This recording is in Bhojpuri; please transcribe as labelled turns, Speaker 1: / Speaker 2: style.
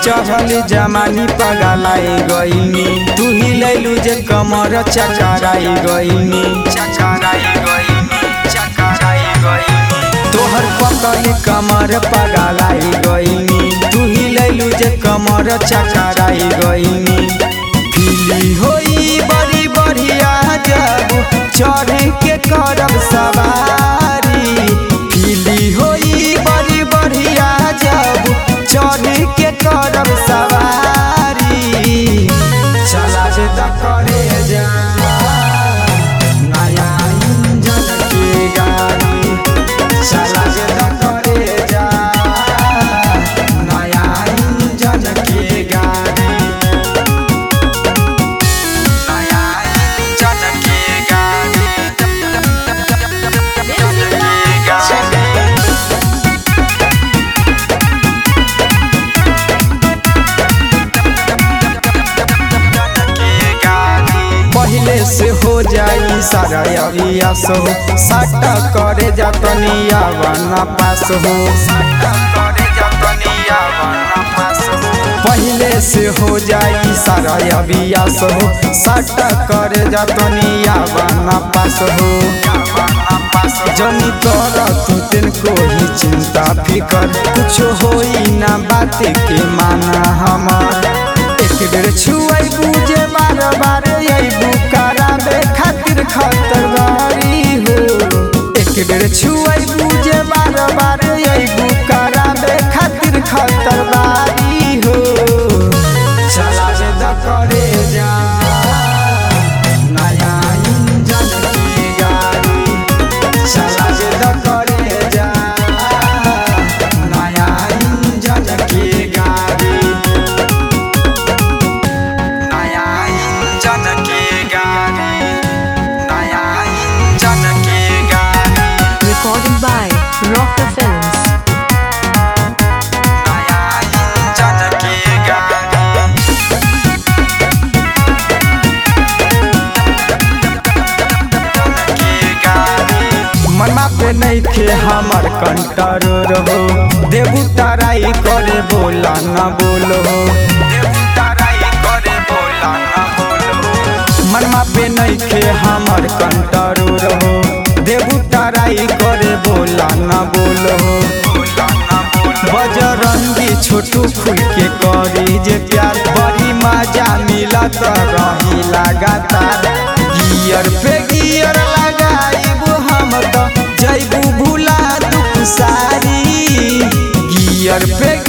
Speaker 1: चढ़ल जमानी पगलाई गईनी तू ही लैलू जे कमर चकराई गईनी चकराई गईनी चकराई गईनी तोहर पकड़ कमर पगलाई गईनी तू ही लैलू जे कमर चकराई गईनी पीली होई बड़ी बढ़िया जब चढ़ के करब सवारी पीली होई बड़ी बढ़िया जब चढ़ के करब सवारी चला जे त करे जा नया इंजन के गाड़ी चला जे त करे जा नया इंजन के गाड़ी नया इंजन के गाड़ी पहले से हो जाई सारा अरिया सो साटा करे जतनिया बना पास हो पहले से हो जाई सारा अबिया सो साटा करे जतनिया बना पास हो जनी कर तू तिनको ही चिंता फिकर कुछ होई ना बात के माना हमार एक बेर छुआई बुझे बार बार अबू कराबे खातिर खतर गाड़ी हो एक बेर छुआई बुझे बार बार अबू कराबे खातिर खतर गाड़ी हो चला जे द करे जा नया इंजन की गाड़ी चला जे द करे जा नया इंजन की गाड़ी नया इंजन की गाड़ी नया इंजन की गाड़ी
Speaker 2: Recorded by Rocker Films.
Speaker 1: नया इंजन की गाड़ी की गाड़ी मनमा पे नहीं खे हमर कंटर रहो देबू ताराई करे बोला न बोलो देबू ताराई करे बोला न बोलो मनमा पे नहीं खे हमर कंटर रहो देबू ताराई करे बोला न बोलो बजरंगी छोटू फूल के करी जे प्यार बड़ी मजा मिलत रही लगातार गियर पे गियर लगाइबू हम तो जैबू भूला दुख सारी गियर पे